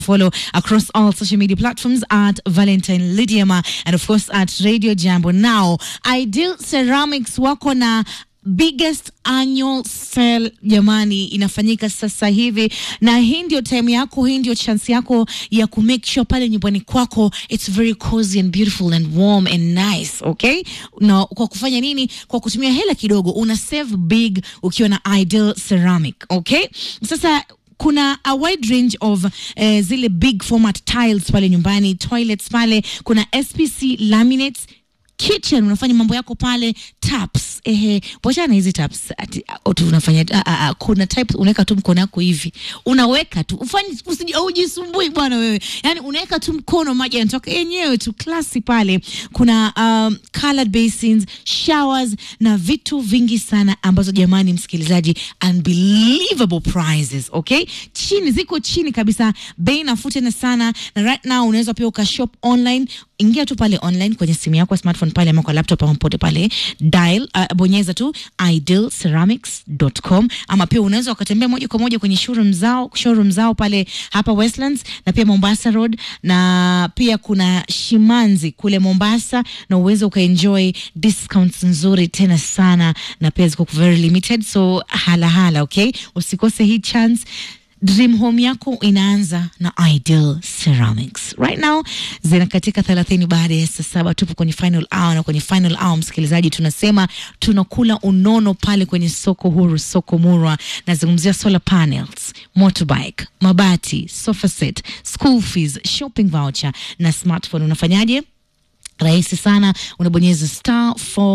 Follow across all social media platforms at Valentine Lydiama and of course at Radio Jambo. Now, Ideal Ceramics wako na biggest annual sale jamani, inafanyika sasa hivi, na hii ndio time yako, hii ndio chance yako ya ku make sure pale nyumbani kwako it's very cozy and beautiful and warm and nice, okay? Na kwa kufanya nini? Kwa kutumia hela kidogo, una save big ukiwa na Ideal Ceramic, okay? Sasa kuna a wide range of eh, zile big format tiles pale nyumbani, toilets pale, kuna SPC laminates kitchen unafanya mambo yako pale taps ehe wachana hizi taps ati uh, tu unafanya uh, uh, uh, kuna type unaweka tu mkono wako hivi unaweka tu ufanye usiji ujisumbui bwana wewe yani unaweka tu mkono maji yanatoka yenyewe tu klasi pale kuna um, colored basins showers na vitu vingi sana ambazo jamani msikilizaji unbelievable prizes okay chini ziko chini kabisa bei nafuu tena sana na right now unaweza pia ukashop online ingia tu pale online kwenye simu yako smartphone pale ama kwa laptop ama popote pale dial uh, bonyeza tu idealceramics.com ama pia unaweza ukatembea moja kwa moja kwenye showroom zao showroom zao pale hapa Westlands na pia Mombasa Road na pia kuna Shimanzi kule Mombasa na uweze ukaenjoy discounts nzuri tena sana na pia ziko very limited so hala hala okay usikose hii chance Dream home yako inaanza na Ideal Ceramics. Right now zina katika 30 baada ya saa saba. Tupo kwenye final hour, na kwenye final hour, msikilizaji, tunasema tunakula unono pale kwenye soko huru, soko murwa. Nazungumzia solar panels, motorbike, mabati, sofa set, school fees, shopping voucher na smartphone. Unafanyaje? Rahisi sana, unabonyeza star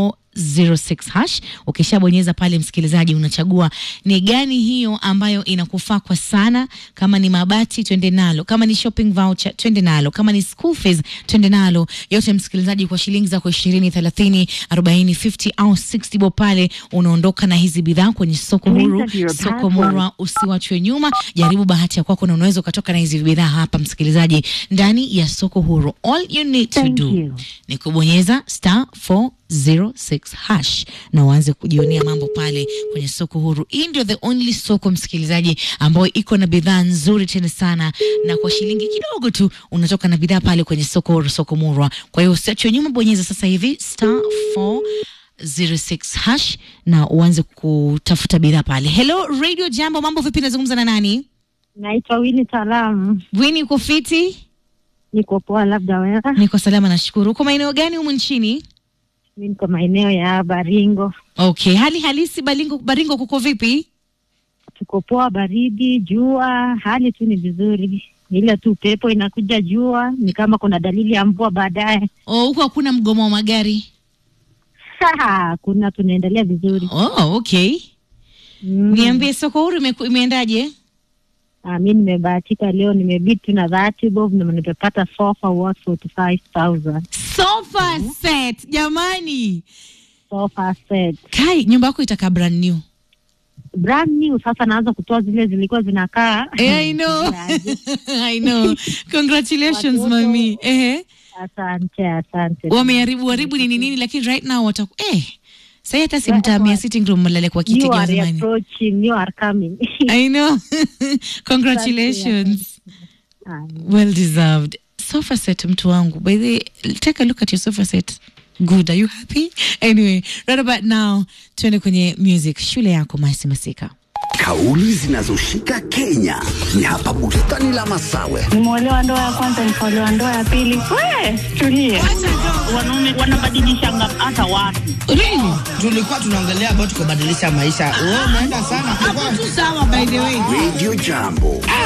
406 hash. Ukishabonyeza pale, msikilizaji, unachagua ni gani hiyo ambayo inakufaa kwa sana. Kama ni mabati, twende nalo. Kama ni shopping voucher, twende nalo. Kama ni school fees, twende nalo. Yote msikilizaji, kwa shilingi zako 20, 30, 40, 50 au 60 bob pale unaondoka na hizi bidhaa kwenye soko huru, Enter your soko password. murwa. Usiwachwe nyuma, jaribu bahati ya kwako na unaweza ukatoka na hizi bidhaa hapa, msikilizaji, ndani ya soko huru. All you need to Thank do you. ni kubonyeza star 406 hash na uanze kujionea mambo pale kwenye soko huru. Hii ndio the only soko msikilizaji, ambayo iko na bidhaa nzuri tena sana, na kwa shilingi kidogo tu unatoka na bidhaa pale kwenye soko huru, soko murwa. Kwa hiyo usiachwe nyuma, bonyeza sasa hivi star 406 hash na uanze kutafuta bidhaa pale. Hello Radio Jambo, mambo vipi? Nazungumza na nani? Naitwa Wini Salamu, Wini, uko fiti? niko poa, labda wewe? Niko salama, nashukuru. Uko maeneo gani humu nchini? Mi niko maeneo ya Baringo, Okay, hali halisi Baringo, Baringo kuko vipi? tuko poa, baridi, jua, hali tu ni vizuri, ile tu pepo inakuja, jua ni kama kuna dalili ya mvua baadaye. Oh, huko hakuna mgomo wa magari. Haha, kuna tunaendelea vizuri. Oh, okay. Mm. Niambie soko huru imeku- imeendaje? Ah, mi nimebahatika leo, nimebid tu na dhati bob na nimepata sofa worth 45,000 Sofa set, jamani. sofa set Kai, nyumba yako itakaa brand new. brand new. Sasa naanza kutoa zile zilikuwa zinakaa Eh, I know. I know. Congratulations Watoto. mami. Eh. Asante, asante. Wameharibu haribu nini nini lakini right now wataku eh. Sasa hata si Right, mtamia right. sitting room mlale kwa kiti You kama are zamani. approaching, you are coming. I know. Congratulations. Ah, Well deserved. Sofa set mtu wangu. By the way, take a look at your sofa set. Good. Are you happy? Anyway, right about now, tuende kwenye music. Shule yako Masi Masika. Kauli zinazoshika Kenya ni hapa bustani la Masawe. Nimeolewa ndoa ya kwanza, nikaolewa ndoa ya pili. We, tulie. wanaume wanabadilishanga hata watu. Really? tulikuwa tunaongelea about kubadilisha maisha. Wewe umeenda sana. Hapo tu sawa by the way. Radio Jambo.